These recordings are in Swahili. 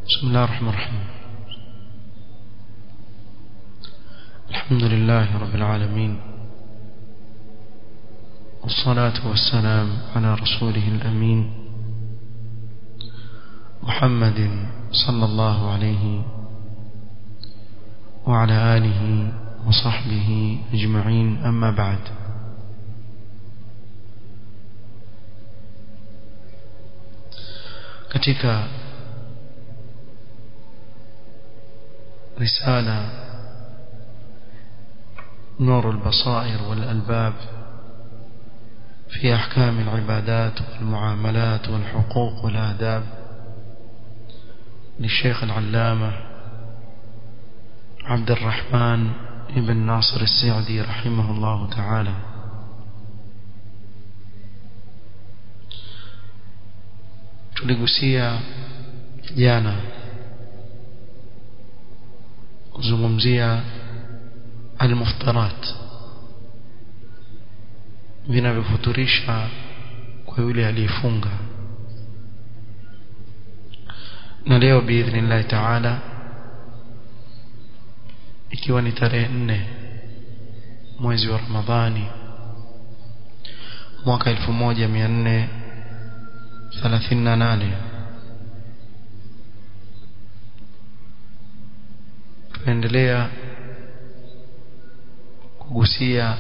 بسم الله الرحمن الرحيم الحمد لله رب العالمين والصلاة والسلام على رسوله الأمين محمد صلى الله عليه وعلى آله وصحبه أجمعين أما بعد katika رسالة نور البصائر والألباب في أحكام العبادات والمعاملات والحقوق والآداب للشيخ العلامة عبد الرحمن ابن ناصر السعدي رحمه الله تعالى tuligusia jana kuzungumzia almuftarat vinavyofuturisha kwa yule aliyefunga na leo biidhnillahi taala ikiwa ni tarehe nne mwezi wa ramadhani mwaka 1438 tunaendelea kugusia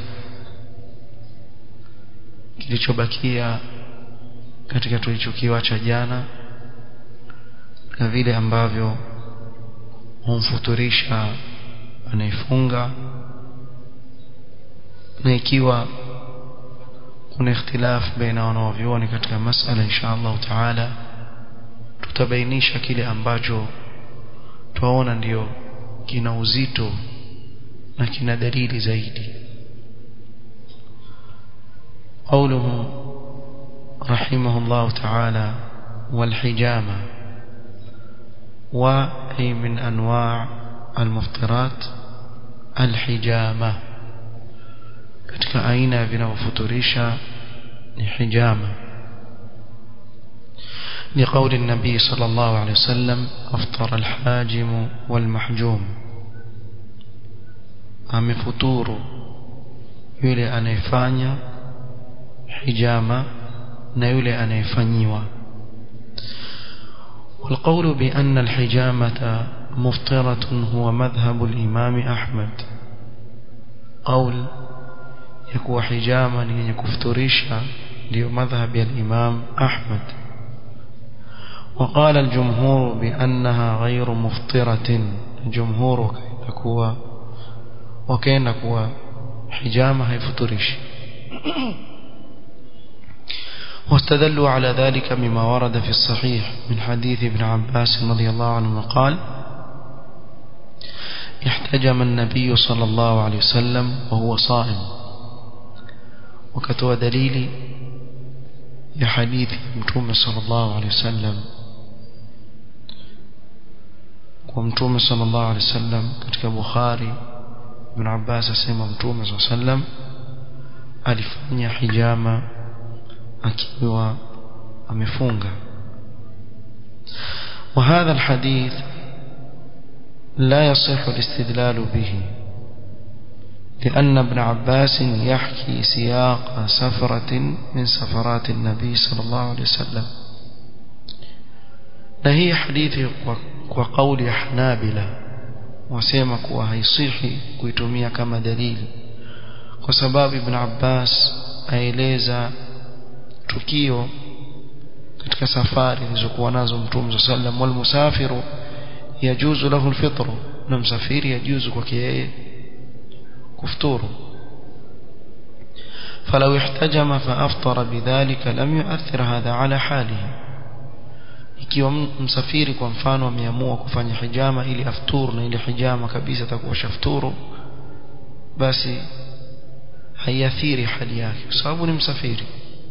kilichobakia katika tulichokiwacha jana na vile ambavyo humfuturisha anayefunga na ikiwa kuna ikhtilaf baina wanaovyuoni katika masala insha Allah taala tutabainisha kile ambacho twaona ndiyo kina uzito na kina dalili zaidi قوله رحمه الله تعالى والحجامة وأي من أنواع المفطرات الحجامة katika aina vinavyofuturisha ni hijama لقول النبي صلى الله عليه وسلم أفطر الحاجم والمحجوم amefuturu yule anayefanya hijama na yule anayefanyiwa والقول بأن الحجامة مفطرة هو مذهب الإمام أحمد قول يكون حجاما يكفتريشا ليو مذهب الإمام أحمد وقال الجمهور بأنها غير مفطرة الجمهور كيتكوا وكينكوا حجامة هيفتريش واستدلوا على ذلك مما ورد في الصحيح من حديث ابن عباس رضي الله عنه قال احتجم النبي صلى الله عليه وسلم وهو صائم وكتوى دليل يا حديث متوم صلى الله عليه وسلم ومتوم صلى الله عليه وسلم katika Bukhari Ibn Abbas asema mtume صلى الله عليه وسلم alifanya hijama akiwa amefunga وهذا الحديث لا يصح الاستدلال به لأن ابن عباس يحكي سياق سفرة من سفرات النبي صلى الله عليه وسلم نهي حديث وقول حنابلة وسيما kuwa haisihi kuitumia kama dalili kwa sababu ibn Abbas aeleza tukio katika safari zilizokuwa nazo mtume sallam wal musafiru yajuzu lahu alfitr na msafiri yajuzu kwake yeye kufuturu فلو احتجم فافطر بذلك لم يؤثر هذا على حاله ikiwa msafiri kwa mfano ameamua kufanya hijama ili afturu na ile hijama kabisa atakuwa shafuturu basi haiathiri hali yake kwa sababu ni msafiri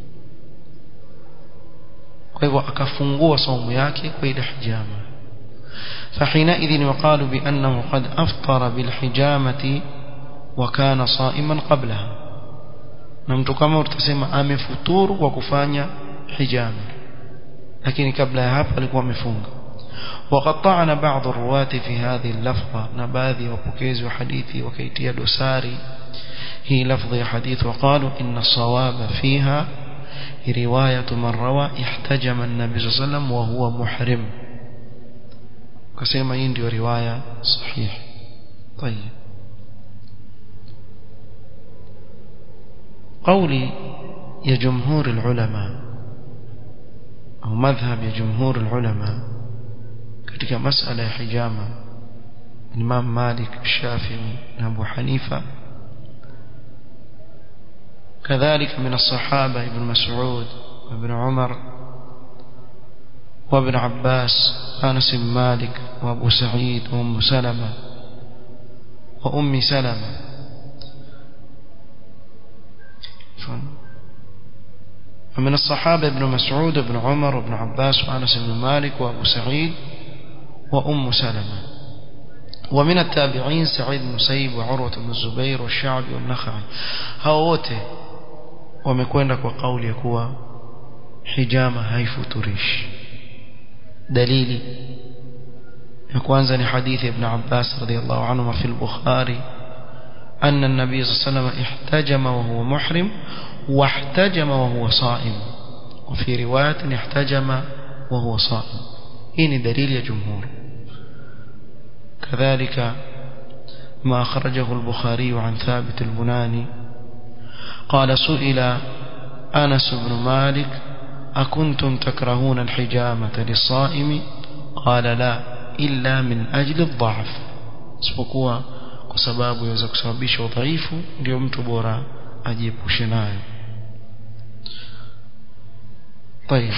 kwa hivyo akafungua saumu yake kwa ile hijama فحينئذ يقال بأنه قد أفطر بالحجامة وكان صائما قبلها na mtu kama utasema amefuturu kwa kufanya hijama lakini kabla ya hapo alikuwa amefunga وقد طعن بعض الرواة في هذه اللفظة نباذي وبكيز وحديثي وكيتي دساري هي لفظ حديث وقالوا إن الصواب فيها رواية من روى احتجم النبي صلى الله عليه وسلم وهو محرم كسيما يندي رواية صحيح طيب قولي يا جمهور العلماء أو مذهب يا جمهور العلماء katika masala ya hijama Imam Malik Shafi'i na Abu Hanifa كذلك من الصحابة ابن مسعود وابن عمر وابن عباس أنس بن مالك وأبو سعيد وأم سلمة وأم سلمة ومن الصحابة ابن مسعود وابن عمر وابن عباس وأنس بن مالك وأبو سعيد وأم سلمة ومن التابعين سعيد بن مسيب وعروة بن الزبير والشعبي والنخعي هاوته wamekwenda kwa kauli ya kuwa hijama haifuturishi dalili ya kwanza ni hadithi ibn Abbas radhiyallahu anhu fi al-Bukhari أن النبي صلى الله عليه وسلم احتجم وهو محرم واحتجم وهو صائم وفي رواية احتجم وهو صائم هنا دليل يا جمهور كذلك ما أخرجه البخاري عن ثابت البناني قال سئل أنس بن مالك أكنتم تكرهون الحجامة للصائم قال لا إلا من أجل الضعف isipokuwa kwa sababu yaweza kusababisha udhaifu ndio mtu bora ajiepushe nayo طيب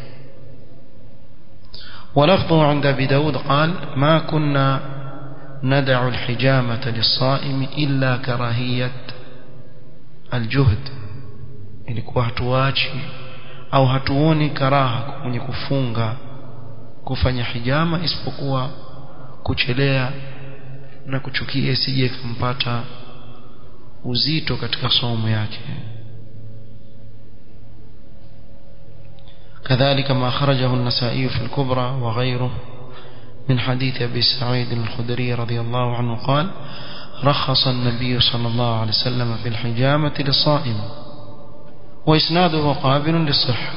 ولفظه عند أبي داود قال ما كنا ندع الحجامة للصائم إلا كراهية الجهد ilikuwa hatuachi au hatuoni karaha kwenye kufunga kufanya hijama isipokuwa kuchelea na kuchukia isije kumpata uzito katika somo yake كذلك ما خرجه النسائي في الكبرى وغيره من حديث أبي سعيد الخدري رضي الله عنه قال رخص النبي صلى الله عليه وسلم في الحجامة للصائم وإسناده قابل للصحة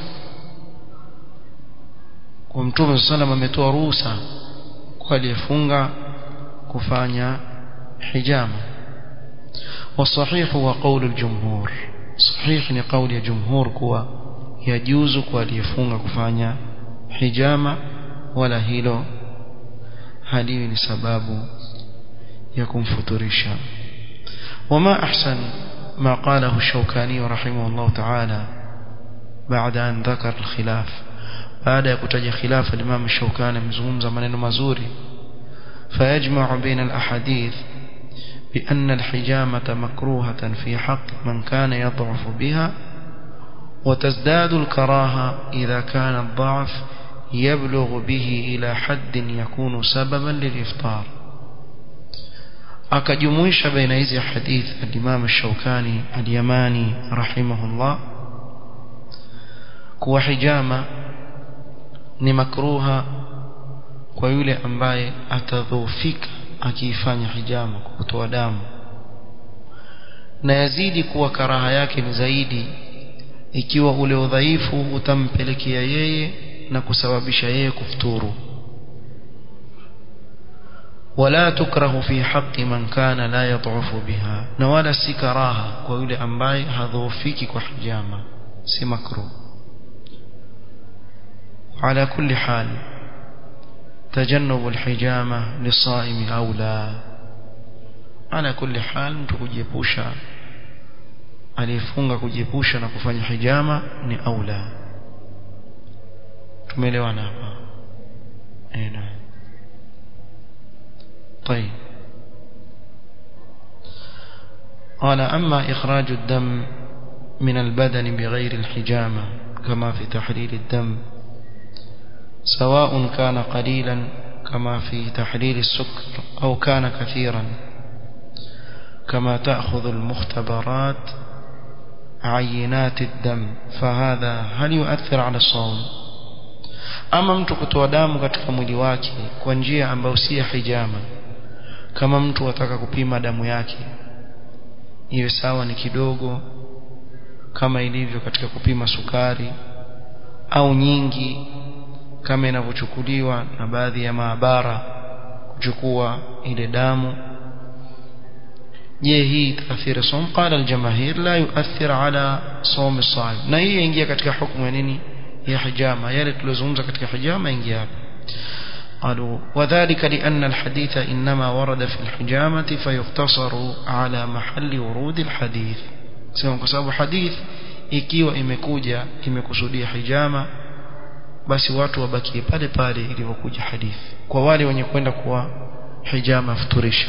ومتوم صلى الله عليه وسلم ametoa ruhusa kwa aliyefunga kufanya hijama والصحيح هو قول الجمهور صحيح ni قول ya jumhur kuwa yajuzu kwa aliyefunga kufanya hijama wala hilo haliwi ni sababu ya kumfuturisha وما أحسن ما قاله الشوكاني رحمه الله تعالى بعد أن ذكر الخلاف بعد يكتج خلاف الإمام الشوكاني مزموم زمن مزوري فيجمع بين الأحاديث بأن الحجامة مكروهة في حق من كان يضعف بها وتزداد الكراهة إذا كان الضعف يبلغ به إلى حد يكون سببا للإفطار akajumuisha baina hizi hadith al-Imam al-Shawkani al-Yamani rahimahullah kuwa hijama ni makruha kwa yule ambaye atadhoofika akiifanya hijama kwa kutoa damu na yazidi kuwa karaha yake ni zaidi ikiwa ule udhaifu utampelekea yeye na kusababisha yeye kufuturu ولا تكره في حق من كان لا يضعف بها نوالا سي كراهه kwa yule ambaye hadhoofiki kwa hijama si makruh على كل حال تجنب الحجامة للصائم أولى على كل حال mtu kujiepusha aliyefunga kujiepusha na kufanya hijama ni aula tumeelewana hapa eh طيب قال أما إخراج الدم من البدن بغير الحجامة كما في تحليل الدم سواء كان قليلا كما في تحليل السكر أو كان كثيرا كما تأخذ المختبرات عينات الدم فهذا هل يؤثر على الصوم ama mtu kutoa damu katika mwili wake kwa njia ambayo si ya hijama kama mtu ataka kupima damu yake iwe sawa ni kidogo kama ilivyo katika kupima sukari au nyingi kama inavyochukuliwa na baadhi ya maabara kuchukua ile damu je hii taathira som qala aljamahir la yuathir ala som as-sa'im na hii ingia katika hukumu ya nini ya hijama yale tulizozungumza katika hijama ingia hapa قالوا وذلك لأن الحديث إنما ورد في الحجامة فيقتصر على محل ورود الحديث سواء كسبب حديث ikiwa imekuja imekusudia hijama basi watu wabakie pale pale ilivyokuja hadithi kwa wale wenye kwenda kuwa hijama futurisha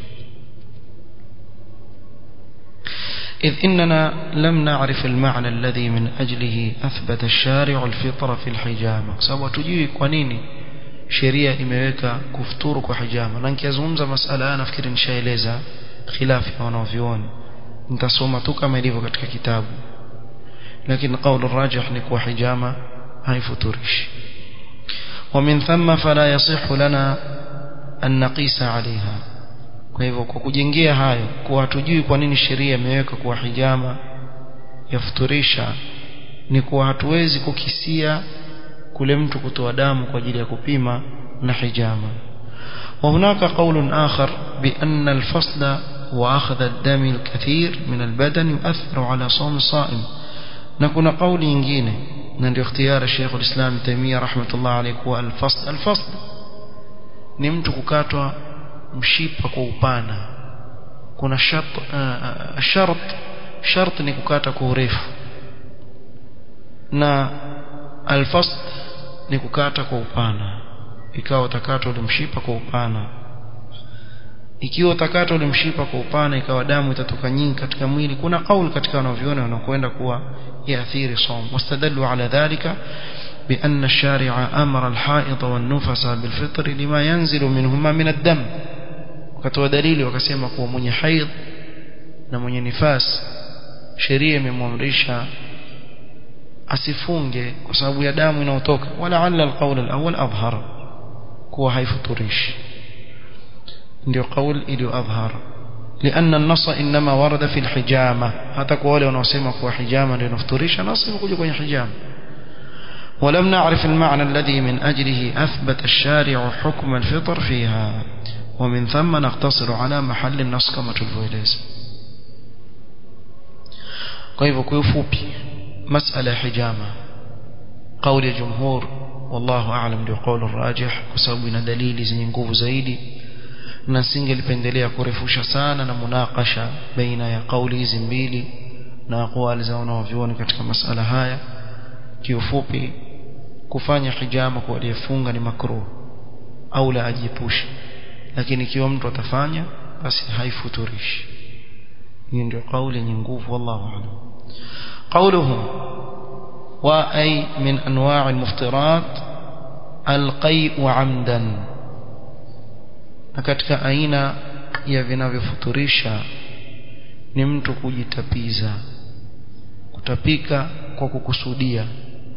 إذ إننا لم نعرف المعنى الذي من أجله أثبت الشارع الفطر في الحجامة سوى تجيب قنيني sheria imeweka kufuturu kwa hijama na nikizungumza masala haya nafikiri nishaeleza khilafi ya wanavyuoni nitasoma tu kama ilivyo katika kitabu lakini kauli rajih ni kuwa hijama haifuturishi ومن ثم فلا يصح لنا أن نقيس عليها kwa hivyo kwa kujengea hayo kuwa hatujui kwa nini sheria imeweka kuwa hijama yafuturisha ni kuwa hatuwezi kukisia kule mtu kutoa damu kwa ajili ya kupima na hijama وهناك قول آخر بأن الفصل وأخذ الدم الكثير من البدن يؤثر على صوم الصائم نكون قول ينجين نندي اختيار الشيخ الإسلام تيمية رحمة الله عليه هو الفصل الفصل نمت ككاتوا mshipa kwa upana kuna shart uh, shart shart ni kukata kwa urefu na alfasl ni kukata kwa upana ikawa utakata ule mshipa kwa upana ikiwa utakata ule mshipa kwa upana ikawa damu itatoka nyingi katika mwili kuna kauli katika wanavyuoni wanakwenda kuwa yaathiri som wastadallu ala dhalika بأن الشارع أمر الحائض والنفس بالفطر لما ينزل منهما من الدم wakatoa dalili wakasema kuwa mwenye haidh na mwenye nifas sheria imemwamrisha asifunge kwa sababu ya damu inayotoka wala alla alqawl alawwal adhhar kuwa haifuturishi ndio qawl iliyo adhhar لأن النص إنما ورد في الحجامة hata kwa wale wanaosema kuwa hijama ndio inafuturisha nasi imekuja kwenye hijama ولم نعرف المعنى الذي من أجله أثبت الشارع حكم الفطر فيها ومن ثم نقتصر على محل النص كما tulivyoeleza kwa hivyo kwa ufupi masala ya hijama kauli ya jumhur wallahu aalam ndio kauli rajih kwa sababu ina dalili zenye nguvu zaidi na singelipendelea kurefusha sana na munakasha baina ya kauli hizi mbili na aqwali za wanavyuoni katika masala haya kiufupi kufanya hijama kwa aliyefunga ni makruh au la ajiepushe lakini ikiwa mtu atafanya basi haifuturishi hii ndio kauli yenye nguvu wallahu a'lam قوله وأي من أنواع المفطرات القيء عمدا katika aina ya vinavyofuturisha ni mtu kujitapiza kutapika kwa kukusudia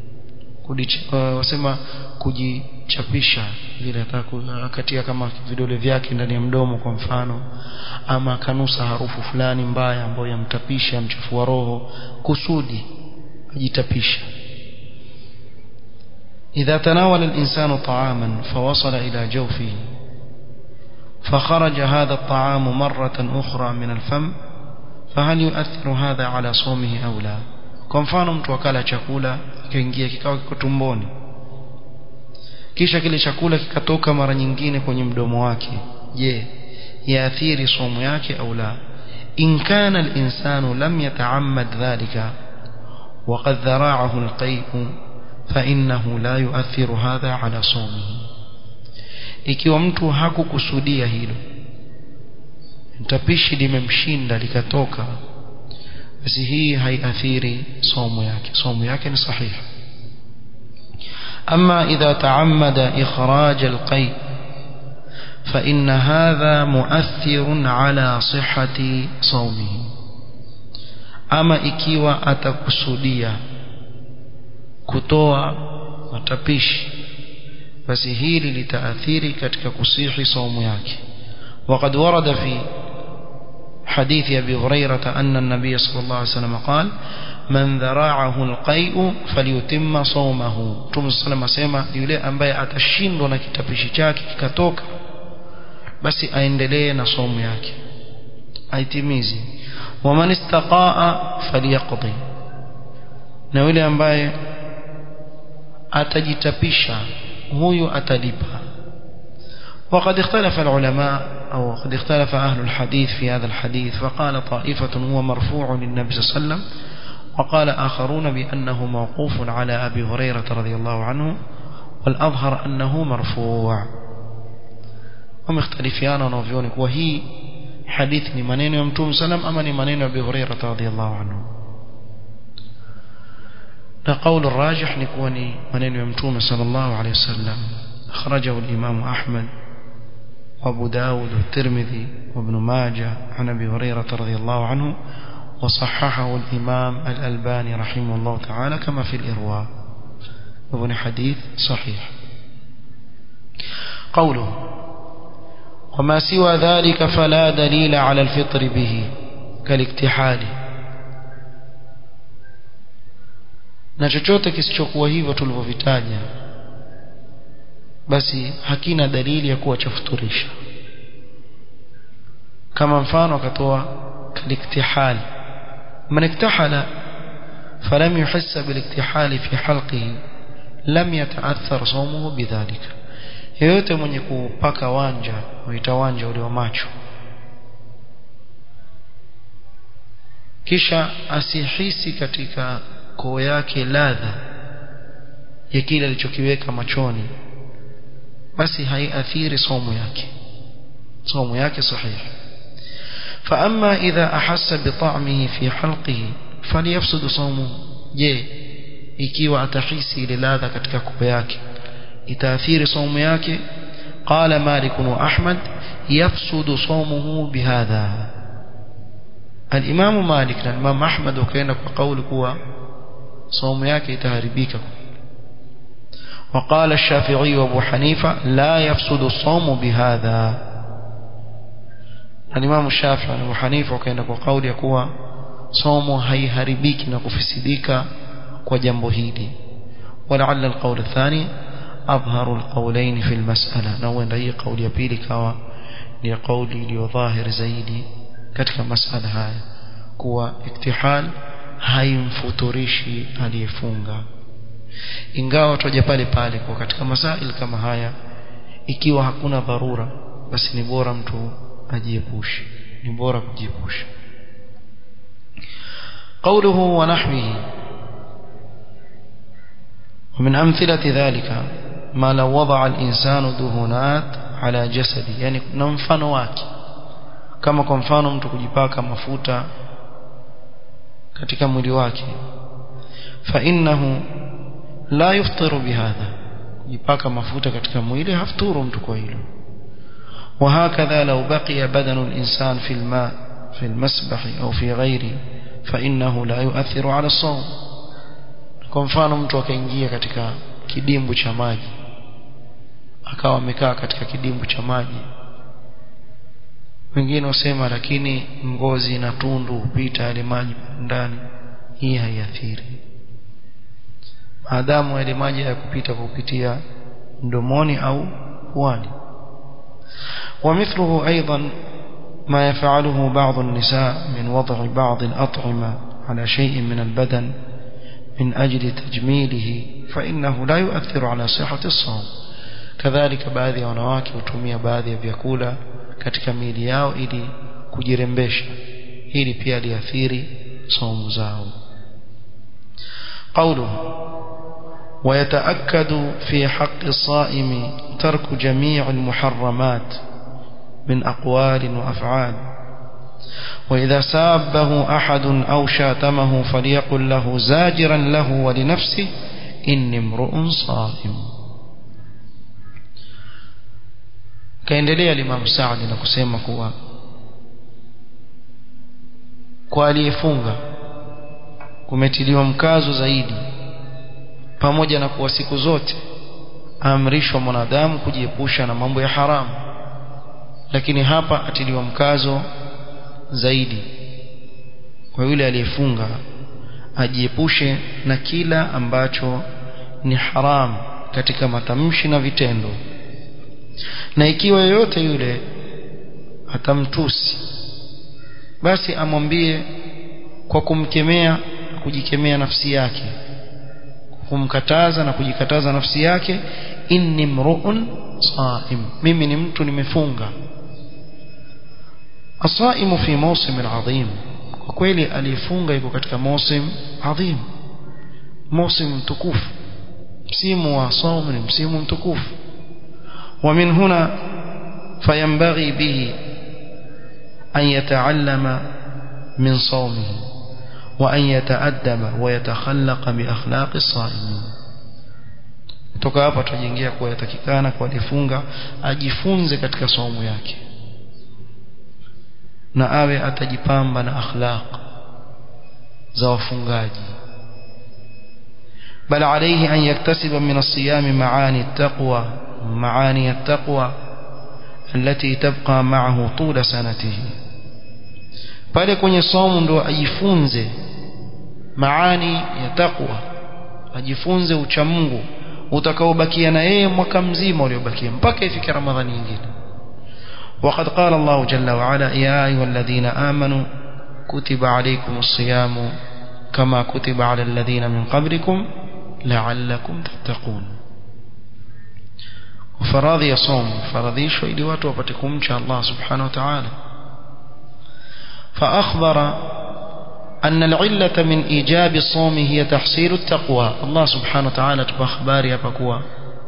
wasema kujichapisha vile akatia kama vidole vyake ndani ya mdomo kwa mfano ama akanusa harufu fulani mbaya ambayo yamtapisha mchafua roho kusudi ajitapisha إذا تناول الإنسان طعاما فوصل إلى جوفه فخرج هذا الطعام مرة أخرى من الفم فهل يؤثر هذا على صومه أو لا kwa mfano mtu akala chakula kikaingia kikawa kiko tumboni kisha kile chakula kikatoka mara nyingine kwenye mdomo wake je yaathiri somo yake au la in kana al-insanu lam yata'ammad dhalika وقد ذراعه القيء فإنه لا يؤثر هذا على صومه ikiwa mtu hakukusudia hilo mtapishi limemshinda likatoka basi hii haiathiri somo yake somo yake ni sahihi أما إذا تعمد إخراج القيء فإن هذا مؤثر على صحة صومه أما إكيوا أتكسوديا كتوى matapishi basi hili litaathiri katika kusihi saumu yake وقد ورد في حديث أبي هريرة أن النبي صلى الله عليه وسلم قال من ذراعه القيء فليتم صومه Mtume صلى الله عليه وسلم yule ambaye atashindwa na kitapishi chake kikatoka basi aendelee na somo yake aitimizi waman istaqaa falyaqdi na yule ambaye atajitapisha huyu atalipa وقد اختلف العلماء أو قد اختلف أهل الحديث في هذا الحديث فقال طائفة هو مرفوع للنبي صلى الله عليه وسلم وقال آخرون بأنه موقوف على أبي هريرة رضي الله عنه والأظهر أنه مرفوع ومختلفيان ونوفيونك وهي حديث منين يمتوم سلم أما منين أبي هريرة رضي الله عنه قول الراجح نكوني منين يمتوم صلى الله عليه وسلم أخرجه الإمام أحمد وابو داود والترمذي وابن ماجه عن أبي هريرة رضي الله عنه وصححه الإمام الألباني رحمه الله تعالى كما في الإرواء وابن حديث صحيح قوله وما سوى ذلك فلا دليل على الفطر به كالاكتحال na chochote kisichokuwa hivyo tulivyovitaja basi hakina dalili ya kuwa chafuturisha kama mfano akatoa kaliktihal man iktahala falam yuhissa biliktihali fi halqihi lam yataathar sawmuhu bidhalika yeyote mwenye kupaka wanja huita wanja ule wa macho kisha asihisi katika koo yake ladha ya kile alichokiweka machoni basi haiathiri somo yake somo yake sahihi فأما إذا أحس بطعمه في حلقه فليفسد صومه je ikiwa atahisi ile ladha katika koo yake itaathiri somo yake قال مالك وأحمد يفسد صومه بهذا الإمام مالك الإمام أحمد وكان قول كوا صوم yake itaharibika وقال الشافعي وابو حنيفة لا يفسد الصوم بهذا الإمام الشافعي وابو حنيفة وكان قول يكوا صوم هيهربيك نكفسديك وجنبه hili ولعل القول الثاني أظهر القولين في المسألة نوين رأي قول يبيلي كوا ni قولي ليظاهر زيدي katika masala haya kuwa iktihal haimfuturishi aliyefunga ingawa twaja pale pale kwa katika masail kama haya ikiwa hakuna dharura basi ni bora mtu ajiepushe ni bora kujiepusha قوله ونحوه ومن أمثلة ذلك ما لو وضع الإنسان دهونات على جسده يعني نمفano wake kama kwa mfano mtu kujipaka mafuta katika mwili wake fa innahu la yuftiru bihadha kujipaka mafuta katika mwili hafturu mtu kwa hilo وهكذا لو بقي بدن الإنسان في الماء في المسبح أو في غيره فإنه لا يؤثر على الصوم kwa mfano mtu akaingia katika kidimbu cha maji akawa amekaa katika kidimbu cha maji wengine wasema lakini ngozi na tundu hupita yale maji ndani hii haiathiri maadamu yale maji hayakupita kupitia mdomoni au puani ومثله أيضا ما يفعله بعض النساء من وضع بعض الأطعمة على شيء من البدن من أجل تجميله فإنه لا يؤثر على صحة الصوم كذلك baadhi ya wanawake hutumia baadhi ya vyakula katika miili yao ili kujirembesha hili pia liathiri saumu zao قوله ويتأكد في حق الصائم ترك جميع المحرمات من أقوال وأفعال وإذا سابه أحد أو شاتمه فليقل له زاجرا له ولنفسه إني امرؤ صائم kaendelea Imam Saadi na kusema kuwa kwa aliyefunga kumetiliwa mkazo zaidi pamoja na kuwa siku zote amrishwa mwanadamu kujiepusha na mambo ya haramu lakini hapa atiliwa mkazo zaidi kwa yule aliyefunga ajiepushe na kila ambacho ni haramu katika matamshi na vitendo na ikiwa yoyote yule atamtusi basi amwambie kwa kumkemea kujikemea nafsi yake kumkataza na kujikataza nafsi yake inni mruun saim mimi ni mtu nimefunga asaimu fi mawsim adhim kwa kweli aliyefunga yuko katika mawsim adhim mawsim mtukufu msimu wa saum ni msimu mtukufu ومن هنا فينبغي به أن يتعلم من صومه وأن يتأدب ويتخلق بأخلاق الصائمين kutoka hapa tutajengia kuwa yatakikana kwa alifunga ajifunze katika somo yake na awe atajipamba na akhlaq za wafungaji bal alayhi an yaktasiba min as-siyam maani at-taqwa maani at-taqwa التي تبقى معه طول سنته pale kwenye somo ndo ajifunze maani ya taqwa ajifunze ucha Mungu utakaobakia na yeye mwaka mzima uliobakia mpaka ifike ramadhani nyingine وقد قال الله جل وعلا يا ايها الذين امنوا كتب عليكم الصيام كما كتب على الذين من قبلكم لعلكم تتقون وفرضي يصوم فرضيشوا ili watu wapate kumcha Allah subhanahu wa ta'ala فأخبر أن العلة من إيجاب الصوم هي تحصيل التقوى الله سبحانه وتعالى تبخباري أبقوا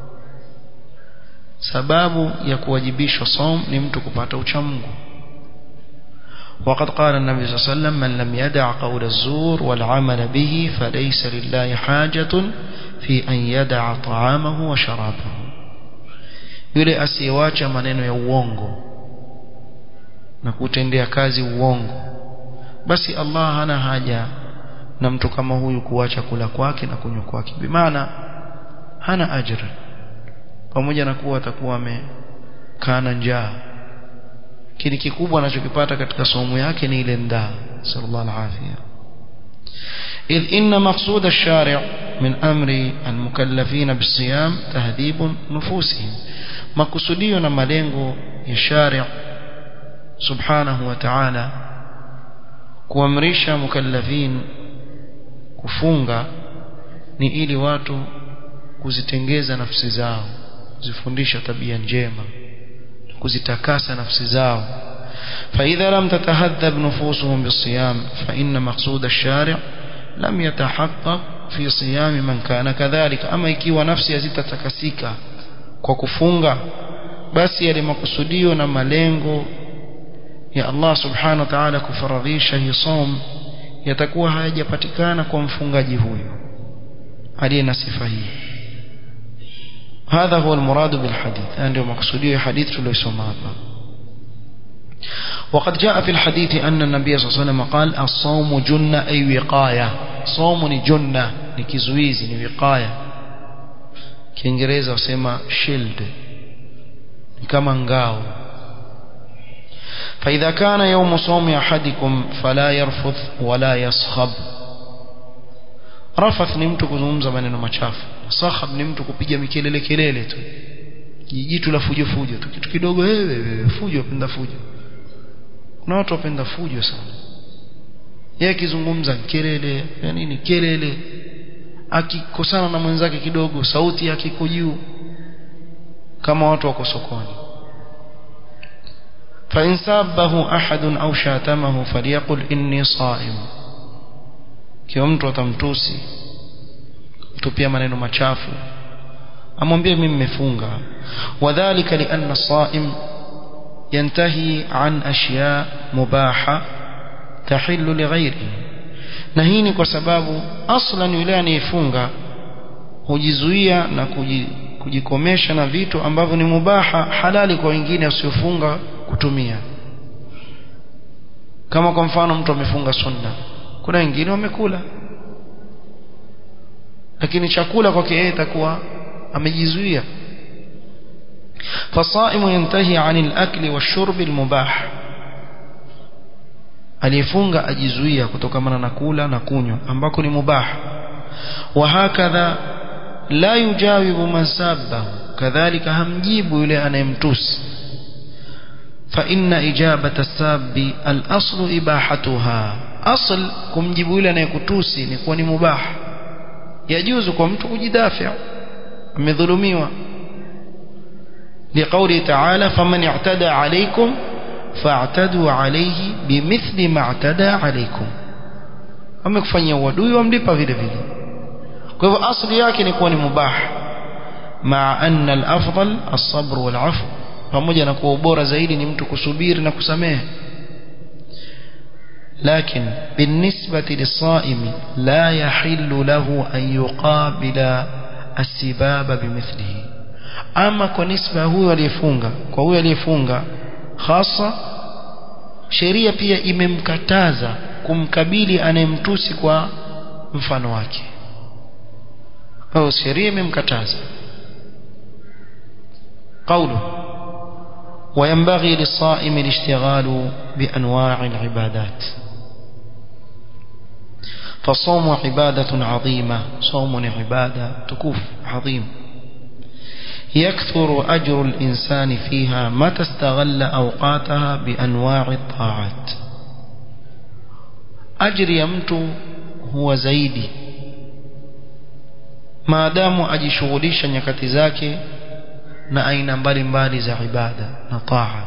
sababu ya kuwajibishwa som ni mtu kupata uchamungu وقد قال النبي صلى الله عليه وسلم من لم يدع قول الزور والعمل به فليس لله حاجة في أن يدع طعامه وشرابه yule asiyewacha maneno ya uongo na kutendea kazi uongo basi Allah hana haja na mtu kama huyu kuacha kula kwake na kunywa kwake bimaana hana ajira pamoja na kuwa atakuwa amekana njaa kile kikubwa anachokipata katika somo yake ni ile ndaa sallallahu alaihi إذ إن مقصود الشارع من أمر المكلفين بالصيام تهذيب نفوسهم makusudio na malengo ya sharia subhanahu wa ta'ala kuamrisha mukallafin kufunga ni ili watu kuzitengeza nafsi zao kuzifundisha tabia njema kuzitakasa nafsi zao فإذا لم تتهذب نفوسهم بالصيام فإن مقصود الشارع لم يتحقق في صيام من كان كذلك أما ikiwa nafsi hazitatakasika kwa kufunga basi yale makusudio na malengo ya Allah subhanahu wa ta'ala kufaradhisha hii som yatakuwa hayajapatikana kwa mfungaji huyu aliye na sifa hii هذا هو المراد بالحديث ndio makusudio ya hadith tuliyosoma hapa وقد جاء في الحديث أن النبي صلى الله عليه وسلم قال الصوم جنة أي وقاية صوم جنة ni kizuizi ni wiqaya kiingereza wasema shield ni kama ngao فإذا كان يوم صوم أحدكم فلا يرفث ولا يصخب رفث ni mtu kuzungumza maneno machafu sakhab ni mtu kupiga mikelele kelele tu jijitu la fujo fujo tu kitu kidogo wewe fujo wapenda fujo kuna watu wapenda fujo sana yeye akizungumza kelele ya nini kelele akikosana na mwenzake kidogo sauti yake iko juu kama watu wako sokoni فإن سابه أحد أو شاتمه فليقل إني صائم kiwa mtu atamtusi kutupia maneno machafu amwambie mimi nimefunga wadhālika lianna as-sā'im yantahi an ashya mubaha tahillu lighayrihi na hii ni kwa sababu aslan yule anayefunga hujizuia na kujikomesha na vitu ambavyo ni mubaha halali kwa wengine wasiofunga kutumia kama kwa mfano mtu amefunga sunna kuna wengine wamekula lakini chakula kwake yeye itakuwa amejizuia فالصائم ينتهي عن الأكل والشرب المباح aliyefunga ajizuia kutokamana na kula na kunywa ambako ni mubah wahakadha la yujawibu man sabbahu kadhalika hamjibu yule anayemtusi fa inna ijabata sabbi al-aslu ibahatuha asl kumjibu yule anayekutusi ni kuwa ni mubah yajuzu kwa mtu kujidafia amedhulumiwa لقوله تعالى فمن اعتدى عليكم فاعتدوا عليه بمثل ما اعتدى عليكم amekufanyia uadui wamlipa vile vile kwa hivyo asli yake ni kuwa ni mubah maa anna al-afdal as-sabr wal-'afw pamoja na kuwa bora zaidi ni mtu kusubiri na kusamehe لكن بالنسبة للصائم لا يحل له أن يقابل السباب بمثله أما كنسبة هو aliyefunga kwa huyo aliyefunga hasa sheria pia imemkataza kumkabili anayemtusi kwa mfano wake au sheria imemkataza قوله وينبغي للصائم الاشتغال بأنواع العبادات فالصوم عبادة عظيمة صوم عبادة تكوف عظيم يكثر أجر الإنسان فيها متى استغل أوقاتها بأنواع الطاعات أجر يمت هو زيدي ما دام أجشغليش nyakati zake na aina mbalimbali za ibada na taa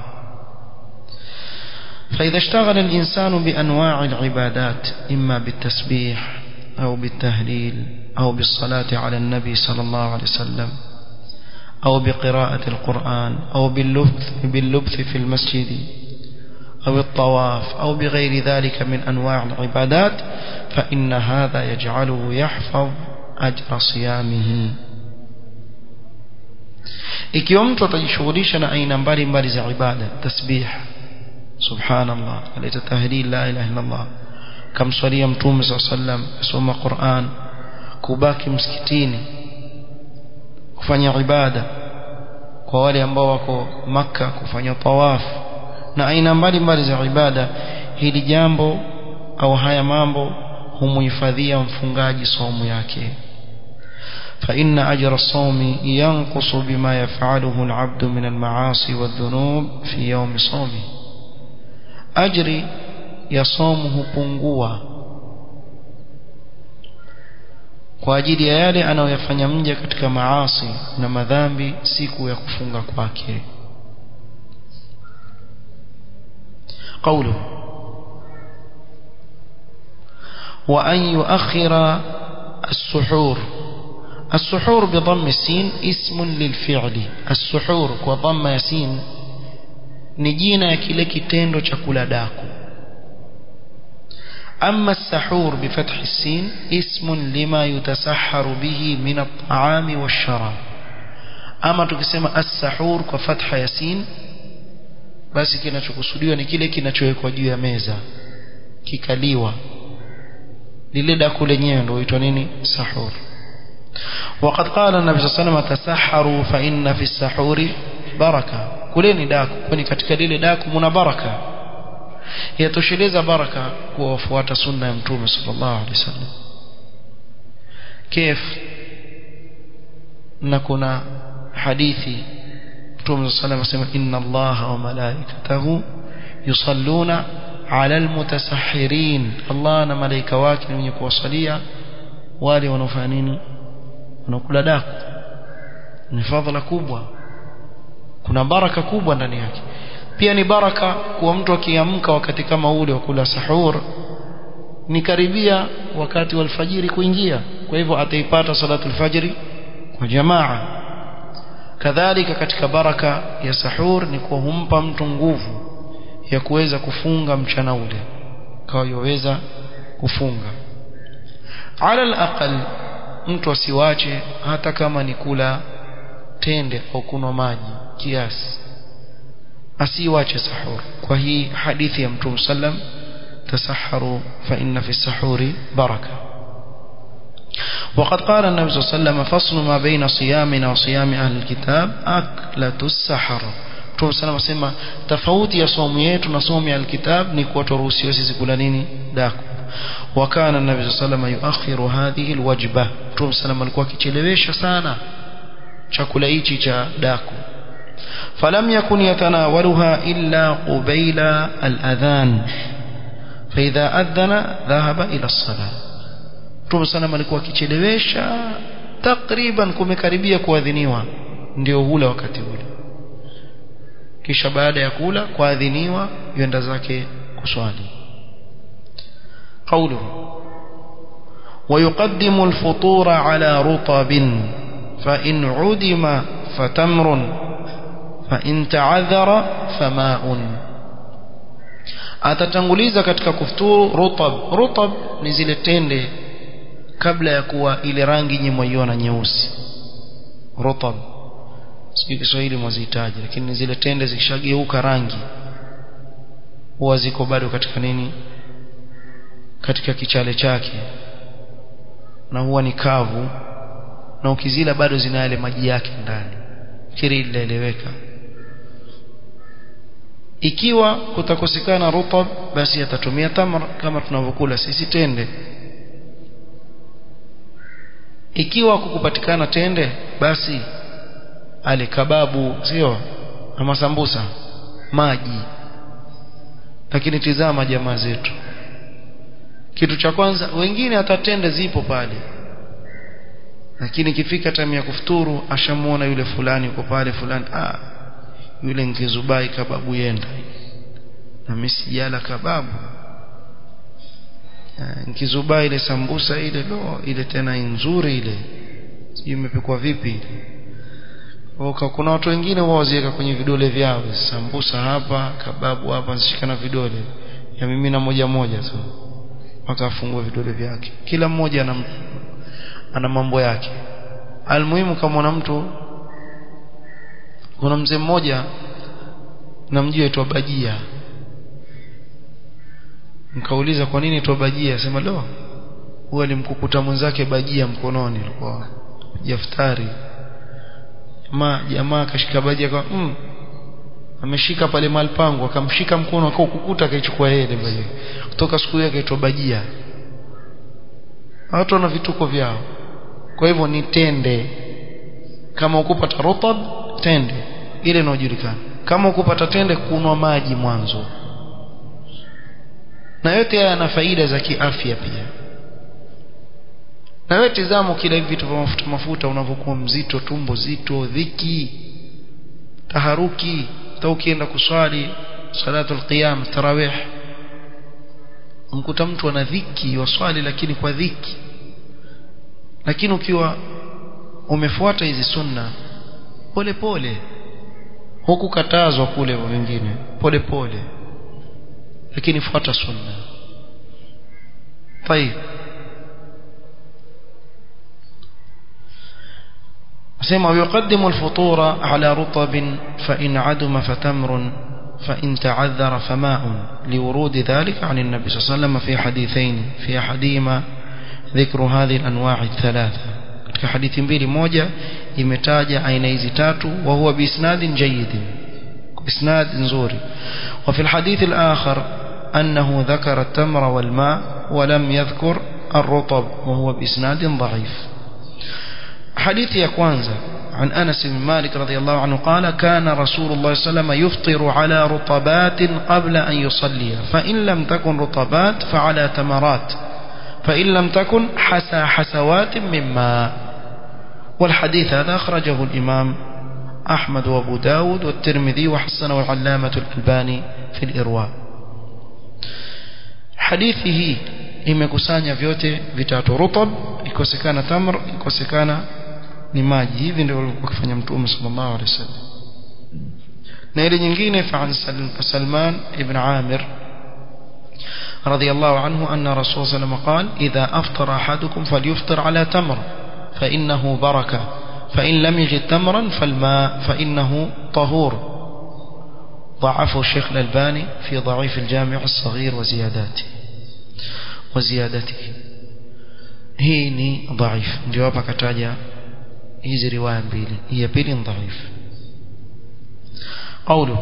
فإذا اشتغل الإنسان بأنواع العبادات إما بالتسبيح أو بالتهليل أو بالصلاة على النبي صلى الله عليه وسلم أو بقراءة القرآن أو باللبث, باللبث في المسجد أو الطواف أو بغير ذلك من أنواع العبادات فإن هذا يجعله يحفظ أجر صيامه ikiwa mtu atajishughulisha na aina mbalimbali za ibada tasbih subhanallah aleta tahlil la ilaha illa allah kamswalia mtume saa sallam kusoma Qur'an kubaki msikitini kufanya ibada kwa wale ambao wako maka kufanya tawaf na aina mbalimbali za ibada hili jambo au haya mambo humuhifadhia mfungaji somo yake فإن أجر الصوم ينقص بما يفعله العبد من المعاصي والذنوب في يوم صومه أجري يصومه pungua kwa ajili ya yale anayoyafanya mja katika maasi na madhambi siku ya kufunga kwake قوله وأن يؤخر السحور السحور بضم السين اسم للفعل السحور وضم يسين ni jina ya kile kitendo cha kula daku أما السحور بفتح السين اسم لما يتسحر به من الطعام والشراب أما tukisema السحور kwa fatha ya sin basi kinachokusudiwa ni kile kinachowekwa juu ya meza kikaliwa lile daku lenyewe ndio huitwa nini sahur وقد قال النبي صلى الله عليه وسلم تسحروا فإن في السحور بركة kuleni daku kwani katika lile daku muna baraka yatosheleza baraka kuwa wafuata sunna ya mtume sallallahu alaihi wasallam kif na kuna hadithi mtume sallallahu alaihi wasallam inna allaha wa malaikatahu yusalluna ala almutasahhirin allah na malaika wake ni wenye kuwasalia wale wanaofanya nini wanakula daku ni fadhila kubwa kuna baraka kubwa ndani yake pia ni baraka kuwa mtu akiamka wakati kama ule wa kula sahur ni karibia wakati wa alfajiri kuingia kwa hivyo ataipata salatu alfajiri kwa jamaa kadhalika katika baraka ya sahur ni kuwa humpa mtu nguvu ya kuweza kufunga mchana ule kwa yoweza kufunga ala alaqal mtu asiwache hata kama ni kula tende au kunywa maji kiasi asiwache sahur kwa hii hadithi ya mtume sallam tasaharu fa inna fi sahuri baraka وقد قال النبي صلى الله عليه وسلم فصل ما بين صيامنا وصيام أهل الكتاب أكلة السحر Mtume sana wasema tofauti ya somo yetu na somo ya alkitab ni kuwa turuhusiwa sisi kula nini daku wakana nabii sallallahu alayhi wasallam yuakhiru hadhihi alwajba Mtume sana alikuwa akichelewesha sana chakula hichi cha daku falam yakun yatanawaluha illa qabila aladhan فإذا أذن ذهب إلى الصلاة Mtume sana alikuwa akichelewesha takriban kumekaribia kuadhiniwa ndio hula wakati ule kisha baada ya kula kuadhiniwa yenda zake kuswali قوله ويقدم الفطور على رطب فإن عدم فتمر فإن تعذر فماء atatanguliza katika kufuturu rutab rutab ni zile tende kabla ya kuwa ile rangi nyemwaiona nyeusi rutab sijui Kiswahili mwazihitaji lakini ni zile tende zikishageuka rangi huwa ziko bado katika nini katika kichale chake na huwa ni kavu na ukizila bado zina yale maji yake ndani fikiri linaeleweka ikiwa kutakosekana rutab basi atatumia tamr kama tunavyokula sisi tende ikiwa kukupatikana tende basi ale kababu sio na masambusa maji lakini tizama jamaa zetu kitu cha kwanza wengine hata tende zipo pale lakini ikifika time ya kufuturu ashamuona yule fulani yuko pale fulani ah yule nkizubai kababu yenda na mimi sijala kababu nkizubai ile sambusa ile lo ile tena nzuri ile sijui imepikwa vipi ile Oka, kuna watu wengine wao waziweka kwenye vidole vyao sambusa hapa kababu hapa zishikana vidole ya mimi na moja moja tu mpaka afungue vidole vyake kila mmoja ana ana mambo yake almuhimu kama una mtu kuna mzee mmoja namjua aitwa bajia nikauliza kwa nini aitwa bajia sema lo huwa alimkukuta mwenzake bajia mkononi alikuwa jaftari jamaa jamaa akashika bajia kwa mm, ameshika pale mahali pangu akamshika mkono akaukukuta akaichukua yeye ile bajia kutoka siku hiyo akaitwa bajia watu wana vituko vyao kwa hivyo ni tende kama ukupata rutab tende ile inayojulikana kama ukupata tende kunwa maji mwanzo na yote haya yana faida za kiafya pia na wewe tizama kila hivi vitu vya mafuta mafuta unavyokuwa mzito tumbo zito dhiki taharuki hata ukienda kuswali salatul qiyam tarawih mkuta mtu ana dhiki waswali lakini kwa dhiki lakini ukiwa umefuata hizi sunna pole pole hukukatazwa kule wengine pole pole lakini fuata sunna طيب سيما ويقدم الفطور على رطب فإن عدم فتمر فإن تعذر فماء لورود ذلك عن النبي صلى الله عليه وسلم في حديثين في أحدهما ذكر هذه الأنواع الثلاثة في حديث mbili moja imetaja aina hizi tatu wa huwa biisnadin jayyid isnad nzuri وفي الحديث الآخر أنه ذكر التمر والماء ولم يذكر الرطب وهو بإسناد ضعيف حديث يا كوانزا عن أنس بن مالك رضي الله عنه قال كان رسول الله صلى الله عليه وسلم يفطر على رطبات قبل أن يصلي فإن لم تكن رطبات فعلى تمرات فإن لم تكن حسى حسوات من ماء والحديث هذا أخرجه الإمام أحمد وأبو داود والترمذي وحسنه العلامة الألباني في الإرواء حديثه imekusanya vyote vitatu rutab ikosekana tamr ikosekana ni maji hivi ndio walikuwa kufanya mtume sallallahu alaihi wasallam na ile nyingine fa Salman ibn Amir رضي الله عنه أن رسول صلى الله عليه وسلم قال إذا أفطر أحدكم فليفطر على تمر فإنه بركة فإن لم يجد تمرا فالماء فإنه طهور ضعفه الشيخ الألباني في ضعيف الجامع الصغير وزياداته وزيادته hii ni dhaif ndio hapa kataja hizi riwaya mbili hii ya pili ni dhaif قوله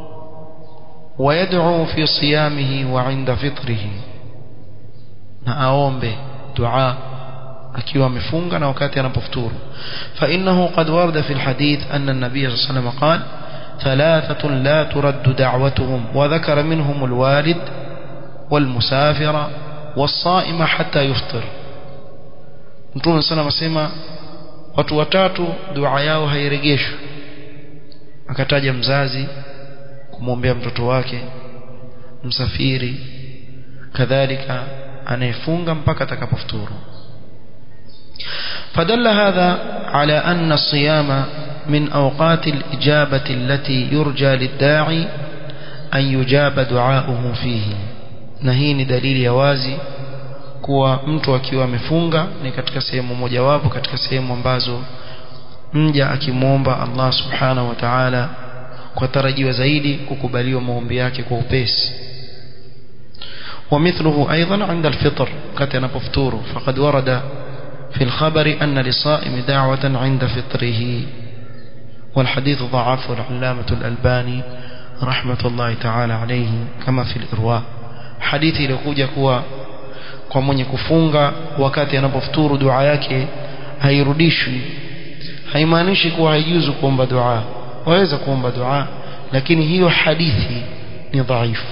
ويدعو في صيامه وعند فطره na aombe dua akiwa amefunga na wakati anapofuturu فإنه قد ورد في الحديث أن النبي صلى الله عليه وسلم قال ثلاثة لا ترد دعوتهم وذكر منهم الوالد والمسافر والصائم حتى يفطر Mtume sana anasema watu watatu dua yao hairejeshwi akataja mzazi kumwombea mtoto wake msafiri kadhalika anayefunga mpaka atakapofuturu فدل هذا على أن الصيام من أوقات الإجابة التي يرجى للداعي أن يجاب دعاؤه فيه نهين دليل يوازي kuwa mtu akiwa amefunga ni katika sehemu mojawapo katika sehemu ambazo mja akimwomba Allah subhanahu wa ta'ala kwa tarajiwa zaidi kukubaliwa maombi yake kwa upesi ومثله أيضا عند الفطر قد ينفطور فقد ورد في الخبر أن للصائم دعوة عند فطره والحديث ضعفه العلامة الألباني رحمة الله تعالى عليه كما في الإرواء حديثي لكوجة كوا kwa mwenye kufunga wakati anapofuturu dua yake hairudishwi haimaanishi kuwa haijuzu kuomba dua waweza kuomba dua lakini hiyo hadithi ni dhaifu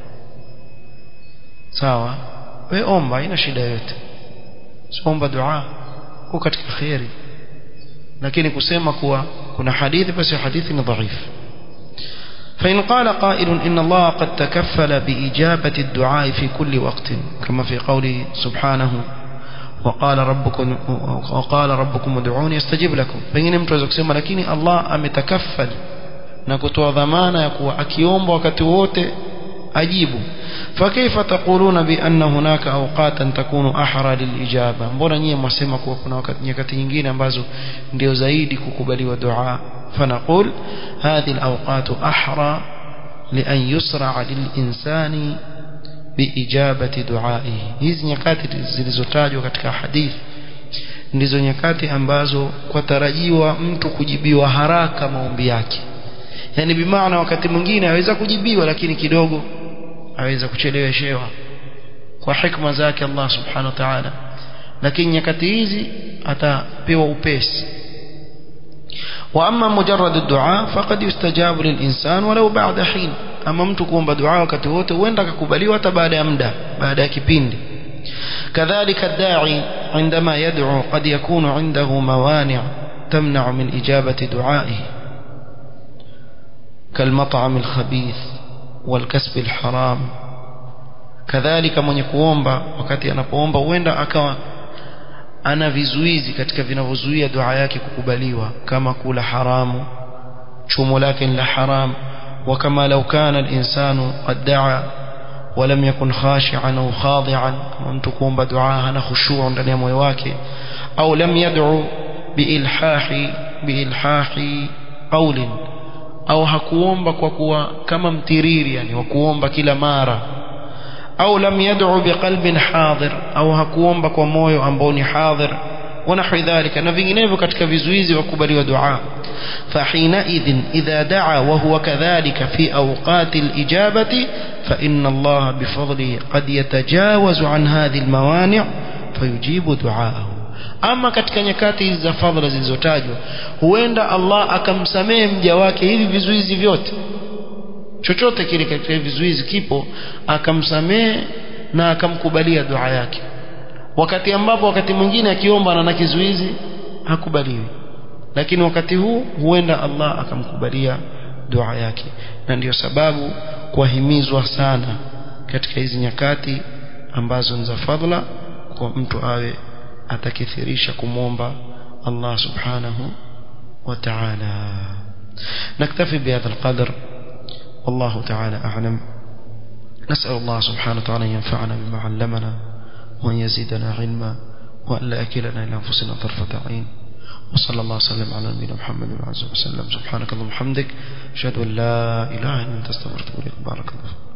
sawa we omba haina shida yote siomba dua uko katika khairi lakini kusema kuwa kuna hadithi basi hadithi ni dhaifu فإن قال قائل إن الله قد تكفل بإجابة الدعاء في كل وقت كما في قوله سبحانه وقال ربكم وقال ربكم ادعوني استجب لكم pengine mtu aweza kusema lakini Allah ametakaffal na kutoa dhamana ya kuwa akiomba wakati wote ajibu فكيف تقولون بأن هناك أوقاتا تكون أحرى للإجابة mbona nyie mwasema kuwa kuna wakati nyakati nyingine ambazo ndio zaidi kukubaliwa dua فنقول هذه الأوقات أحرى لأن يسرع للإنسان بإجابة دعائه hizi nyakati zilizotajwa katika hadithi ndizo nyakati ambazo kwa tarajiwa mtu kujibiwa haraka maombi yake yani bimaana wakati mwingine aweza kujibiwa lakini kidogo aweza kucheleweshewa kwa hikma zake Allah subhanahu wa ta'ala lakini nyakati hizi atapewa upesi واما مجرد الدعاء فقد يستجاب للانسان ولو بعد حين اما mtu kuomba dua wakati wote huenda akakubaliwa hata baada ya muda baada ya kipindi كذلك الداعي عندما يدعو قد يكون عنده موانع تمنع من إجابة دعائه كالمطعم الخبيث والكسب الحرام كذلك من kuomba wakati anapoomba huenda akawa ana vizuizi katika vinavyozuia dua yake kukubaliwa kama kula haramu chumo lake la haram وكما لو كان الإنسان قد دعا ولم يكن خاشعا أو خاضعا mtu kuomba dua hana khushu' ndani ya moyo wake au lam yad'u biilhahi biilhahi qawlin au hakuomba kwa kuwa kama mtiriri yani wa kuomba kila mara au lam yad'u biqalbin hadir au hakuomba kwa moyo ambao ni hadir ونحو ذلك na vinginevyo katika vizuizi wa kubaliwa dua فحينئذ إذا دعا وهو كذلك في أوقات الإجابة فإن الله بفضله قد يتجاوز عن هذه الموانع فيجيب دعاءه ama katika nyakati za fadhila zilizotajwa huenda Allah akamsamehe mja wake hivi vizuizi vyote chochote kile katika vizuizi kipo akamsamehe na akamkubalia dua yake wakati ambapo wakati mwingine akiomba na kizuizi hakubaliwi lakini wakati huu huenda Allah akamkubalia dua yake na ndiyo sababu kuhimizwa sana katika hizi nyakati ambazo ni za fadhila kwa mtu awe atakithirisha kumwomba Allah subhanahu wa ta'ala نكتفي بهذا القدر والله تعالى أعلم نسأل الله سبحانه وتعالى أن ينفعنا بما علمنا وأن يزيدنا علما وأن لا أكلنا إلى أنفسنا طرفة عين وصلى الله وسلم على نبينا محمد وعلى اله وسلم سبحانك اللهم وبحمدك أشهد أن لا إله إلا أنت استغفرك وأتوب إليك بارك الله